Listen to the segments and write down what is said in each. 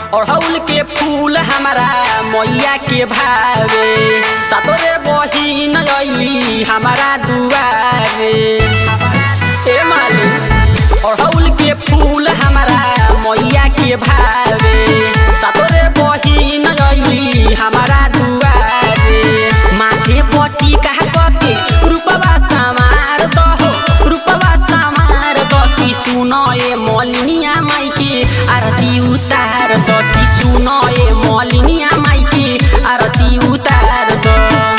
अड़हुल के फूल हमारा मैया के भावे सातोरे बहिन अइली हमारा दुआरे ए माली अड़हुल के फूल हमारा मैया के भावे सातोरे बहिन अइली हमारा दुआरे माथे पटी कहा के रूपवा समार दहो रूपवा समार दती सुनो ए मलिनिया माई के आरती उतार दती सुनो ए मलिनिया माई के आरती उतार द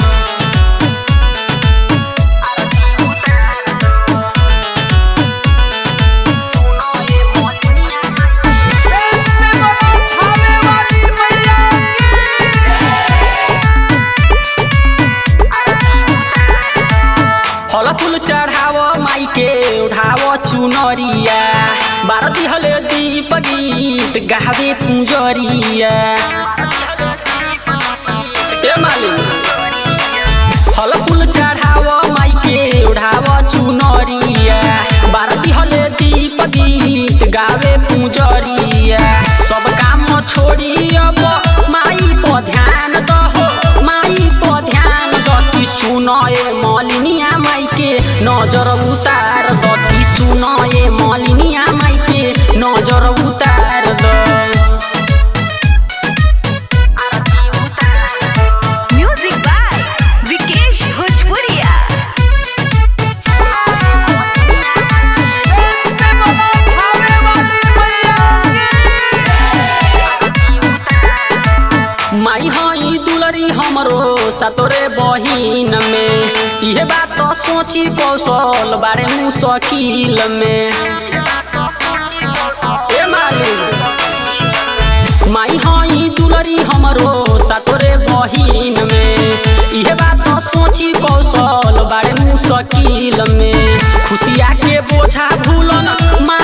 फल फूल चढ़ाव माई के उठाव चुनरिया बारती हले दीप गीत गावे पुजरिया ए मालिक फल फूल चढ़ाव माई के उठाव चुनरिया बारती हले दीप गीत गावे पुजरिया सब काम छोड़ी अब माई पर ध्यान दहो माई पर ध्यान दती सुन ए मलिनिया माई के नजर उतार दती सुन ए मलिनिया माई के नजर उतार द Music by Vikesh Bhojpuria. माई हई दुलरी हमरो सतोरे बहिन में इहे बात तो सोची कौशल बारे मुश्किल में ए मालिक माई हई दुलरी हमरो सतोरे बहिन में इहे बात तो सोची कौशल बारे मुश्किल में खुशिया के बोझा भूलन